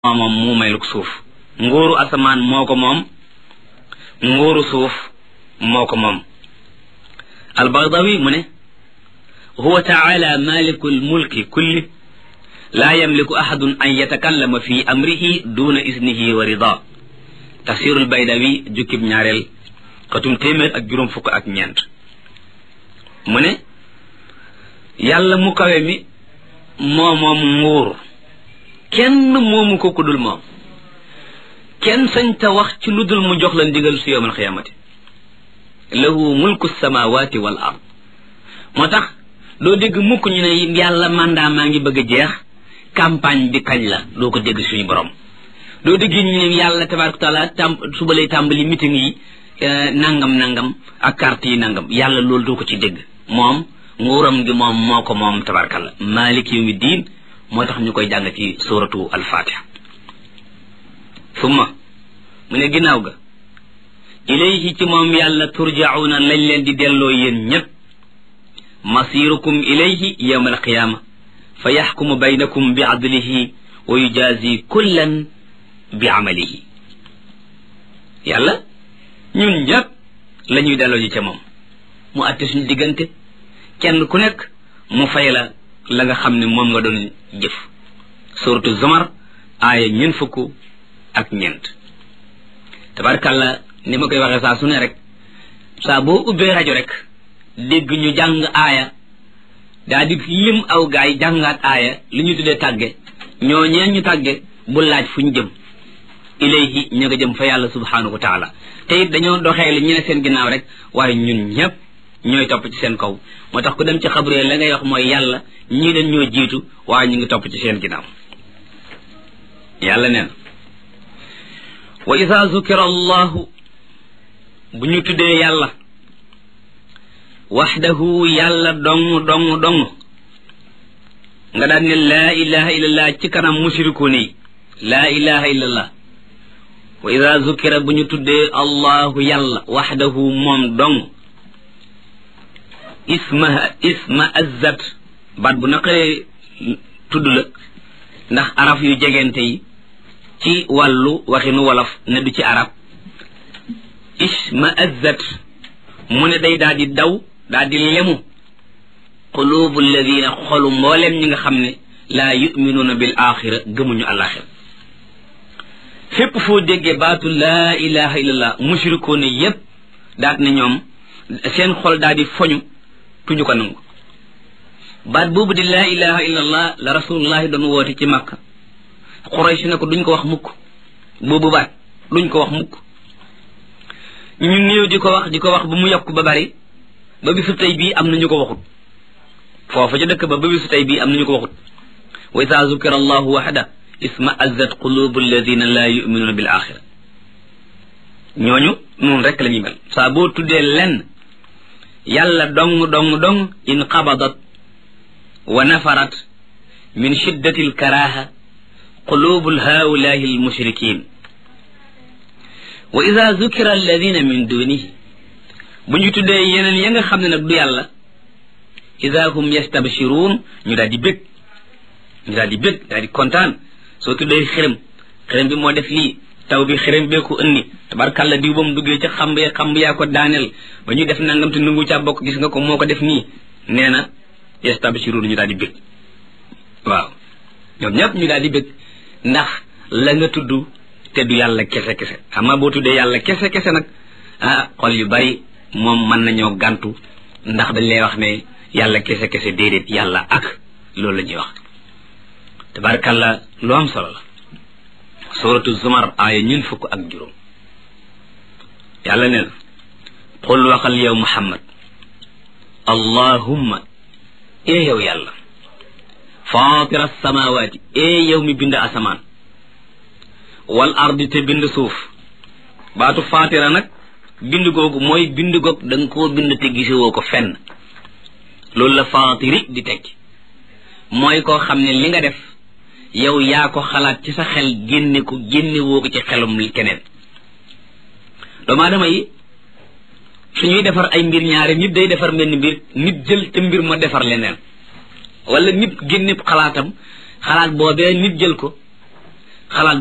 moom muumeeluk suuf nguuru asamaan moo ko moom nguuru suuf moo ko moom albagdawi mu ne huwa taala maliku lmulki kulli laa yamliku ahadun an yatakallama fi amrihi duna isnihi wa rida tafsirul baydawi jukkib ñaareel xatum téeméer ak juróom fukk ak ñeent mu ne yàlla mu kawe mi moo moom nguur kenn moomu ko ku dul moom kenn sañ ta wax ci lu dul mu jox la ndigal su yowmal xiyaamati lahu mulku samawati wal ard moo tax doo dégg mukk ñu ne yàlla mandat maa ngi bëgg a jeex campagne bi kañ la doo ko dégg suñu borom doo dégg ñu ne yàlla tabaraka taala tam suba lay tàmbali meeting yi nangam nangam ak carte yi nangam yàlla loolu doo ko ci dégg moom nguuram gi moom moo ko moom tabarakalla malik yawmi diin moo tax ñu koy jàng ci suratu alfatiha summa mu ne ginnaaw ga ilayhi ci moom yàlla turjauna lañ leen di delloo yéen ñépp masirukum ilayhi yawma alqiyama fa yaxkumu baynakum bi adlihi wa yujazi kullan bi amalihi yàlla ñun ñépp la ñuy delloo ji ca moom mu àtte suñu diggante kenn ku nekk mu fay la la nga xam ne moom nga doon jëf suratu zumar aaya ñeent fukk ak ñeent tabarkàlla ni ma koy waxee saa su ne rek saa boo ubbee rajo rek dégg ñu jàng aaya daa di lim aw gaay jàngaat aaya li ñu tuddee tàgge ñoo ñeen ñu tàgge bu laaj fu ñu jëm ilayhi ñu nga jëm fa yàlla subhanahu wa taala te it dañoo doxee li ñu ne seen ginnaaw rek waaye ñun ñépp ñooy topp ci seen kaw moo tax ku dem ci xabru la ngay wax mooy yàlla ñii leen ñoo jiitu waaye ñu ngi topp ci seen ginnaaw yàlla neen wa ida zukira allahu bu ñu tuddee yàlla waxdahu yàlla dong dong dong nga daan ne laa ilaha illallah ci kanam mushrikuun yi laa ilaha illallah wa ida zukira bu ñu tuddee allahu yàlla waxdahu moom dong isma isma azzat baat bu naqaree tudd la ndax araf yu jegente yi ci wàllu waxinu wolof ne du ci arab isma azzat mu ne day daal di daw daal di lemu qulubu alladina xolu mbooleem ñi nga xam ne laa yuminuuna bil axira gëmuñu alaxira fépp foo déggee baatu laa ilaha illallah mushrikoone yépp daat ne ñoom seen xol daal di foñu tuñu ko nangu baat boobu di laa ilaha illallah la rasulullahi doon woote ci makka xuraysh ne ko duñ ko wax mukk boobu baat duñ ko wax mukk ñu néew di ko wax di ko wax ba mu yokk ba bari ba bisu tey bii am na ñu ko waxut foofu ca dëkk ba ba bisu tey bii am na ñu ko waxut wa ida zukira allahu waxda isma azzat qulubu alladina laa yuminuuna bil axira ñooñu noonu rek la ñuy mel saa boo tuddee lenn yàlla dong dong dong in qabadat wa nafarat min shiddati alkaraha qulubu haulahi almushrikin wa ida zukira alladina min dunihi bu ñu tuddee yeneen ya nga xam ne nag du yàlla ida hum yastabshiruun ñu daal di bég ñu daal di bég daal di kontaan soo tuddee xërëm xërëm bi moo def lii taw bi xërëm bee ko ënni tabarkàlla diw ba mu duggee ca xamb ya xamb yaa ko daaneel ba ñu def nangam te nungu caa bokk gis nga ko moo ko def nii nee na yastabshiruun ñu daal di bég waaw ñoom ñëpp ñu daal di bég ndax la nga tudd te du yàlla kese kese ama boo tuddee yàlla kese kese nag ah xol yu bari moom mën nañoo gàntu ndax dañ lay wax ne yàlla kese kese déedéet yàlla ak loolu la ñuy wax tabarkàlla lu am solo la suratu zumar aaya ñun fukk ak juróom yàlla nee na qul waxal yow muhammad allahumma ee yow yàlla fatira samawaati ee yow mi bind asamaan wal ardi te bind suuf baatu fatira nag bind googu mooy bind goog da nga koo bind te gisewoo ko fenn loolu la fatiri di tekki mooy koo xam ne li nga def yow yaa ko xalaat ci sa xel génne ko génne woo ko ci xelum keneen doomu aadama yi suñuy defar ay mbir ñaare nit day defar mbenn mbir nit jël te mbir ma defar leneen wala nit génne xalaatam xalaat boobee nit jël ko xalaat